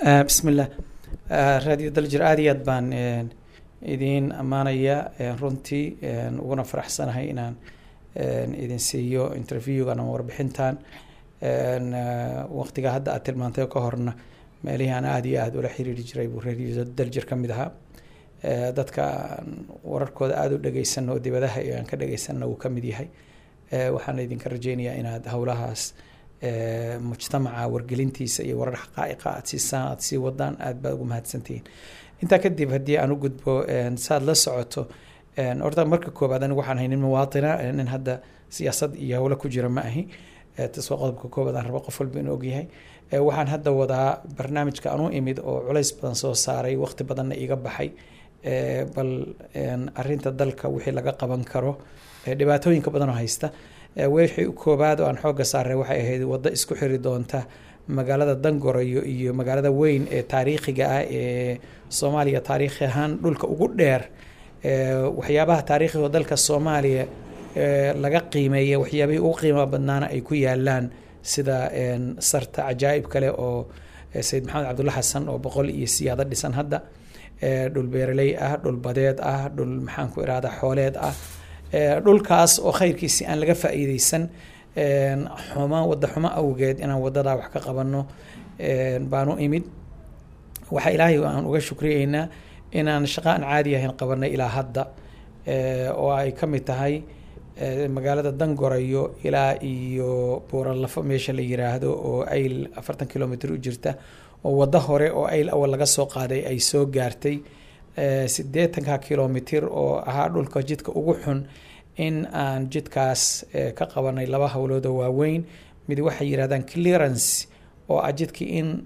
bismillah radio daljir aad iyo aad baan idiin ammaanaya runtii uguna faraxsanahay inaan idin siiyo interviewgan ama warbixintan waqtiga hadda aad tilmaantay ka horna meelihii aan aada iyo aada ula xiriiri jiray buu radio daljir ka mid ahaa dadka wararkooda aada u dhageysano oo dibadaha aan ka dhageysanna uu ka mid yahay waxaan idinka rajeynayaa inaad howlahaas mujtamaca wargelintiisa iyo warar xaqaa'iqa aad siisaan aad sii wadaan aad baad ugu mahadsantihiin intaa kadib haddii aan u gudbo saad la socoto horta marka koobaad anigu waxaan ahay nin muwaatina nin hadda siyaasad iyo howlo ku jira ma ahi tasoo qodobka koobaad aan rabo qof walba inuu ogyahay waxaan hadda wadaa barnaamijka aan u imid oo culays badan soo saaray waqti badanna iga baxay bal arinta dalka wixii laga qaban karo dhibaatooyinka badan oo haysta wixii koobaad oo aan xooga saaray waxay ahayd waddo isku xiri doonta magaalada dangorayo iyo magaalada weyn ee taariikhiga ah ee soomaaliya taariikhi ahaan dhulka ugu dheer waxyaabaha taariikhiga dalka soomaaliya laga qiimeeya waxyaabihii ugu qiimaha badnaana ay ku yaalaan sida sarta cajaa'ib kale oo sayid maxamed cabdulla xasan oo boqol iyo siyaado dhisan hadda dhul beeraley ah dhul badeed ah dhul maxaan ku irahda xooleed ah dhulkaas oo khayrkiisi aan laga faa'iideysan xuma wadda xumo awgeed inaan wadadaa wax ka qabanno baanu imid waxaa ilaahay aan uga shukriyeynaa inaan shaqo aan caadi ahayn qabanay ilaa hadda oo ay ka mid tahay magaalada dangorayo ilaa iyo buuralafo meesha la yiraahdo oo ayl afartan kilomitr u jirta oo waddo hore oo ayl awal laga soo qaaday ay soo gaartay siddeetanka kilomitr oo ahaa dhulka jidka ugu xun in aan jidkaas ka qabanay laba howlood oo waaweyn mid waxay yidhahdaan clearance oo ah jidkii in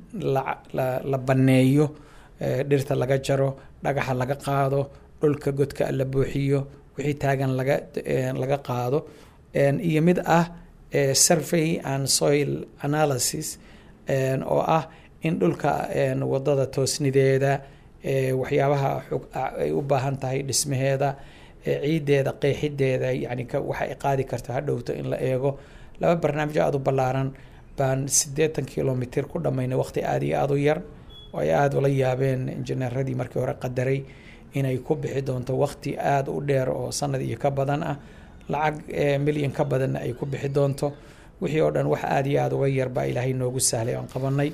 la banneeyo dhirta laga jaro dhagaxa laga qaado dhulka godka la buuxiyo wixii taagan laga laga qaado iyo mid ah survey and soil analysis oo ah in dhulka wadada toosnideeda waxyaabaha ay u baahan tahay dhismaheeda ciideeda qeexideeda yani waxa ay qaadi karto hadhowto in la eego laba barnaamij aada u ballaaran baan siddeetan kilomitr ku dhammaynay waqti aada iyo aada u yar oo ay aada ula yaabeen injineeradii markii hore qadaray inay ku bixi doonto waqti aada u dheer oo sanad iyo ka badan ah lacag milyan ka badanna ay ku bixi doonto wixii oo dhan wax aada iyo aada uga yar baa ilaahay noogu sahlay oon qabanay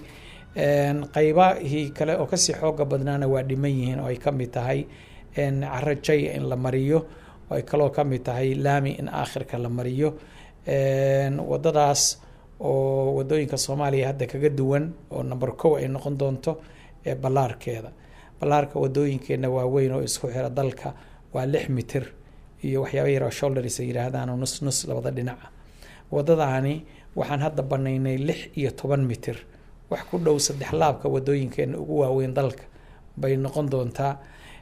qaybahii kale oo kasii xooga badnaana waa dhiman yihiin oo ay ka mid tahay caro jaya in la mariyo oo ay kaloo ka mid tahay laami in aakhirka la mariyo wadadaas oo wadooyinka soomaaliya hadda kaga duwan oo number kow ay noqon doonto ballaarkeeda ballaarka wadooyinkeenna waa weyn oo isku xira dalka waa lix mitir iyo waxyaaba yaroo shoulders ay yihaahdaan oo nus nus labada dhinaca wadadaani waxaan hadda banaynay lix iyo toban mitir wax ku dhow saddex laabka wadooyinkeena ugu waaweyn dalka bay noqon doontaa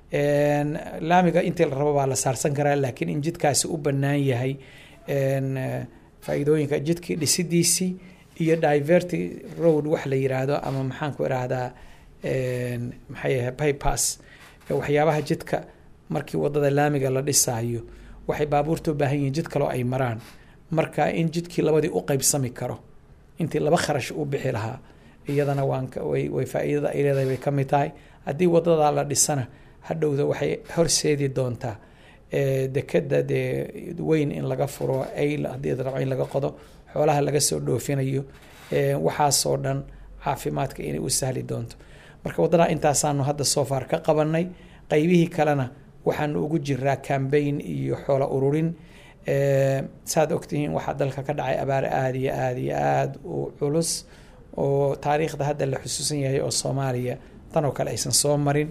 laamiga intii la rabo baa la saarsan karaa laakiin in jidkaasi u bannaan yahay faa-iidooyinka jidkii dhisidiisii iyo diverty road wax la yiraahdo ama maxaan ku irahdaa maxay ahay bypass waxyaabaha jidka markii wadada laamiga la dhisaayo waxay baabuurta u baahan yihiin jid kaloo ay maraan marka in jidkii labadii u qeybsami karo intii laba kharash u bixi lahaa iyadana waan way faa-iidada ay leedahay bay ka mid tahay haddii wadadaa la dhisana hadhowda waxay horseedi doontaa dekeda dee weyn in laga furo ayl haddii rabo in laga qodo xoolaha laga soo dhoofinayo waxaasoo dhan caafimaadka inay u sahli doonto marka waddadaa intaasaanu hadda soo far ka qabanay qeybihii kalena waxaanu ugu jiraa cambaign iyo xoola ururin saad ogtihiin waxaa dalka ka dhacay abaar aada iyo aada iyo aada u culus oo taariikhda hadda la xusuusan yahay oo soomaaliya tan oo kale aysan soo marin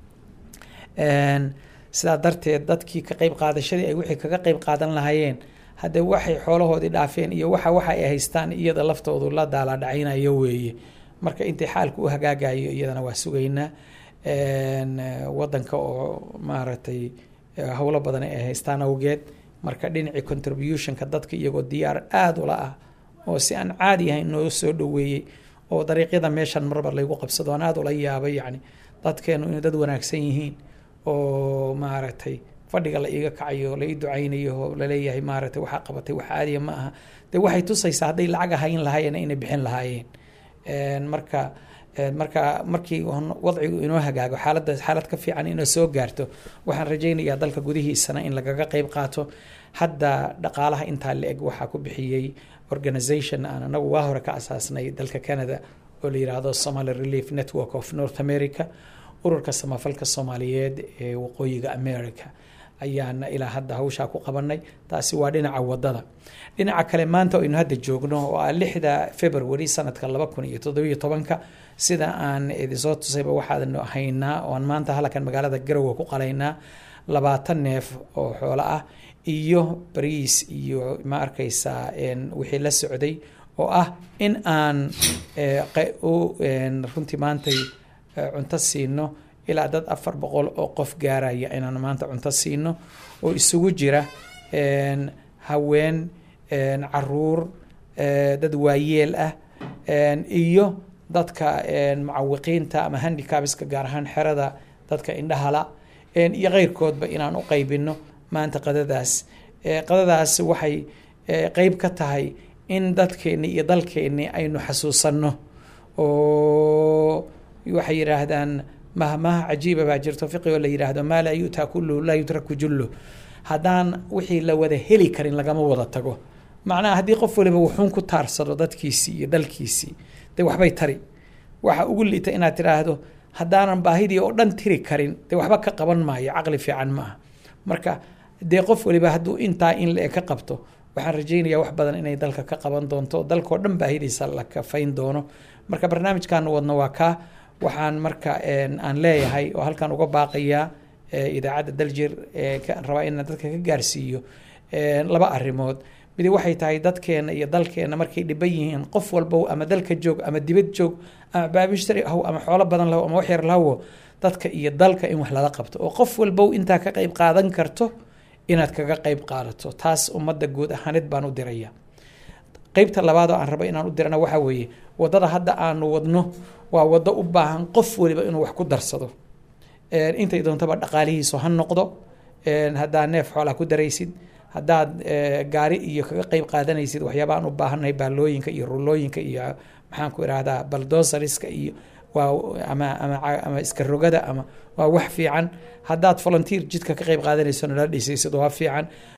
sidaa darteed dadkii ka qeyb qaadashadii ay wixii kaga qeyb qaadan lahaayeen haddee waxay xoolahoodii dhaafeen iyo waxa waxa ay haystaan iyada laftoodu la daalaadhacaynayo weeye marka intay xaalku u hagaagayo iyadana waa sugaynaa wadanka oo maaragtay howlo badan ay haystaan awgeed marka dhinacii contributionka dadka iyagoo diyaar aada ula ah oo si aan caadi ahayn noo soo dhoweeyey oo dariiqyada meeshan marba laygu qabsado aan aada ula yaabay yacni dadkeenu inay dad wanaagsan yihiin oo maaragtay fadhiga la iiga kacayo la ii ducaynayo oo laleeyahay maaragtay waxaa qabatay wax caadiya ma aha dee waxay tusaysaa hadday lacag ahayn lahaayeen inay bixin lahaayeen marka marka markii wadcigu inoo hagaago xaaladda xaalad ka fiican inoo soo gaarto waxaan rajaynayaa dalka gudihiisana in lagaga qeyb qaato hadda dhaqaalaha intaa la eg waxaa ku bixiyey organization aan anagu waa hore ka asaasnay dalka canada oo la yiraahdo somaly relief network of north america ururka samafalka soomaaliyeed ee waqooyiga america ayaana ilaa hadda hawshaa ku qabanay taasi waa dhinaca wadada dhinaca kale maanta aynu hadda joogno oo ah lixda february sanadka laba kun iyo toddobiyo tobanka sida aan idinsoo tusayba waxaanu haynaa oan maanta halkan magaalada garowe ku qalaynaa labaatan neef oo xoolo ah iyo bariis iyo ma arkaysaa wixii la socday oo ah in aan runtii maantay cunto siino ilaa dad afar boqol oo qof gaaraya inaan maanta cunto siino oo isugu jira haween caruur dad waayeel ah iyo dadka mucawiqiinta ama handicabska gaar ahaan xerada dadka indhahala iyo keyrkoodba inaan u qaybino maanta qadadaas qadadaas waxay qeyb ka tahay in dadkeeni iyo dalkeeni aynu xasuusanno oo waxay yidhaahdaan mahmaha cajiiba baa jirto fiqi oo la yidhaahdo maa laa yu'taa kulluhu laa yutraku jullu haddaan wixii la wada heli karin lagama wada tago macnaha haddii qof waliba wuxuun ku taarsado dadkiisii iyo dalkiisii dee waxbay tari waxa ugu liita inaad tidhaahdo haddaanan baahidii oo dhan tiri karin dee waxba ka qaban maayo caqli fiican ma aha marka dee qof waliba hadduu intaa in la-eg ka qabto waxaan rajaynayaa wax badan inay dalka ka qaban doonto dalkao dhan baahidiisa la kafayn doono marka barnaamijkaanu wadno waa kaa waxaan marka aan leeyahay oo halkan uga baaqayaa idaacadda daljir rabaa inaan dadka ka gaarsiiyo laba arrimood midi waxay tahay dadkeena iyo dalkeena markay dhiban yihiin qof walbow ama dalka joog ama dibad joog ama baabishtari haw ama xoolo badan lahow ama wax yar lahowo dadka iyo dalka in wax lala qabto oo qof walbow intaa ka qayb qaadan karto inaad kaga qayb qaadato taas ummadda guud ahaaneed baan u diraya qeybta labaad oo aan rabo inaan u dirana waxaa weeye waddada hadda aanu wadno waa waddo u baahan qof waliba inuu wax ku darsado intay doontaba dhaqaalihiisu ha noqdo haddaad neef xoolaa ku daraysid haddaad gaari iyo kaga qeyb qaadanaysid waxyaabaan u baahannahay baalooyinka iyo rulooyinka iyo maxaan ku irahdaa baldosariska iyo waa ama ama ama iska rogada ama waa wax fiican haddaad volunteer jidka ka qeyb qaadanayso nala dhisaysid waa fiican